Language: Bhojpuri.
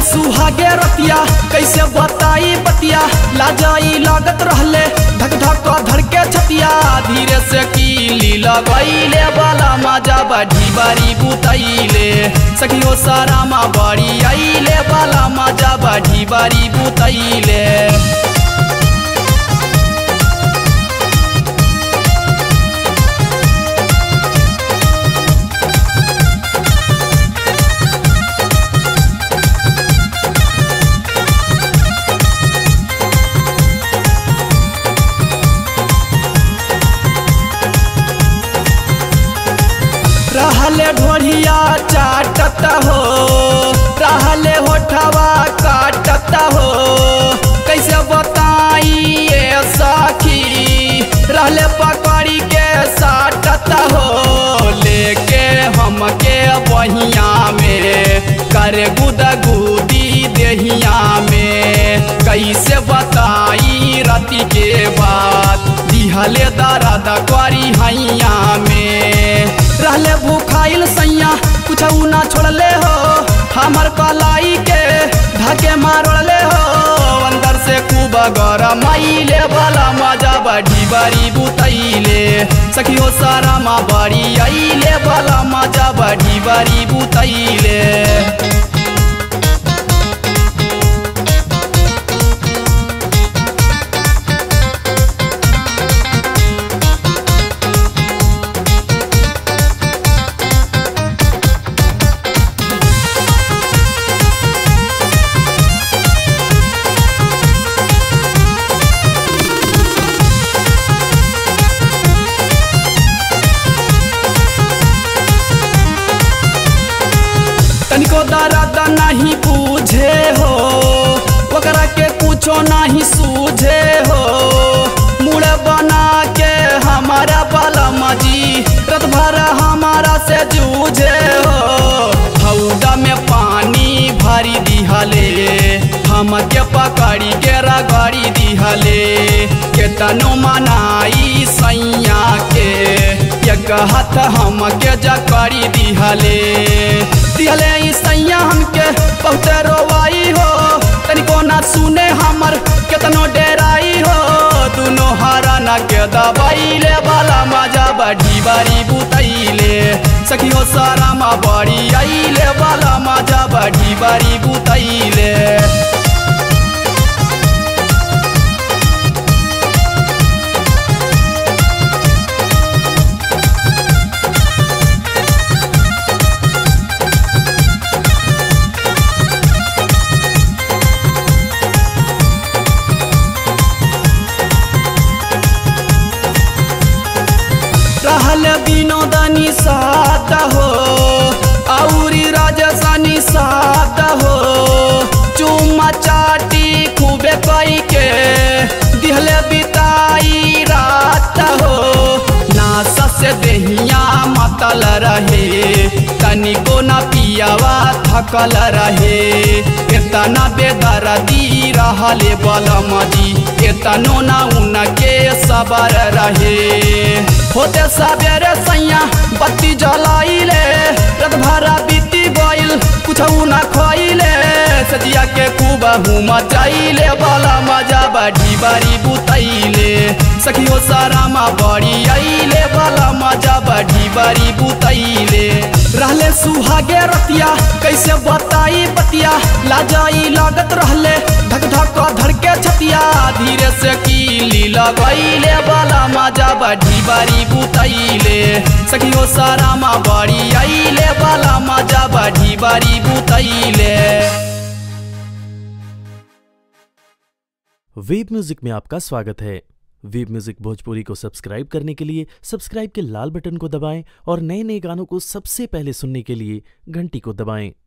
सुहागे रतिया कैसे बताई बतिया लाजाई लागत रहले धक धक धड़के छतिया धीरे से कीली लगैले वाला मजा बढ़ी बारी बुतैले सखियो सारा माँ बड़ी आइले वाला मजा बढ़ी बारी बुतैले रहले ढोढ़िया चाटत हो रहले होठवा काटत हो कैसे बताई ये सखी रहले पकड़ी के साटत हो लेके हमके बहिया में कर गुदगुदी देहिया में कैसे बताई रति के बात दिहले दर्द करी हैया में रहले भूखाइल सैया कुछ ना छोड़ले हो हमर कलाई के ढके मारले हो अंदर से खूब गरम आइले वाला मजा बढ़ी बड़ी बुतैले सखियो सारा माँ बड़ी आइले वाला मजा बढ़ी बड़ी बुतैले तनिको दर्द नहीं पूझे हो ओकरा के कुछो नहीं सूझे हो मुड़ बना के हमारा बलम जी रत भर हमारा से जूझे हो हौदा में पानी भरी दिहले हमके पकड़ी के रगड़ी दिहले केतनो मनाई सैया के एक हाथ हमके जकड़ी दिहले दिहले ई सैया हमके बहुत रोवाई हो तनिको ना सुने हमर केतनो डेराई हो दुनो हराना के दबाइले वाला मजा बढ़ी बारी बुतैले सखियो सारा मा बड़ी आइले वाला मजा बढ़ी बारी बुतैले रहल विनोदनी सात हो औरी राजसानी सात हो चुम्मा चाटी खूबे कई के दिहले बिताई रात हो नासा से देहिया मतल रहे तनिको न पियावा थकल रहे इतना बेदर्दी रहले बलमदी इतनो न उनके सबर रहे होते सबेरे सैया बत्ती जलाइले रत भरा बीती गइल कुछ न खइले सजिया के खूब हुम चाइले वाला मजा बढ़ी बारी बुतैले सखियो सारा मा बड़ी आइले वाला मजा बढ़ी बारी बुतैले रहले सुहागे रतिया कैसे बताई बतिया लाजाई लागत रहले धक धक धड़के छतिया धीरे से कीली लगैले वाला मजा बढ़ी बारी बुतैले सखियो सारा मा बड़ी आइले वाला मजा बढ़ी बारी बुतैले वेब म्यूजिक में आपका स्वागत है वेब म्यूजिक भोजपुरी को सब्सक्राइब करने के लिए सब्सक्राइब के लाल बटन को दबाएं और नए नए गानों को सबसे पहले सुनने के लिए घंटी को दबाएं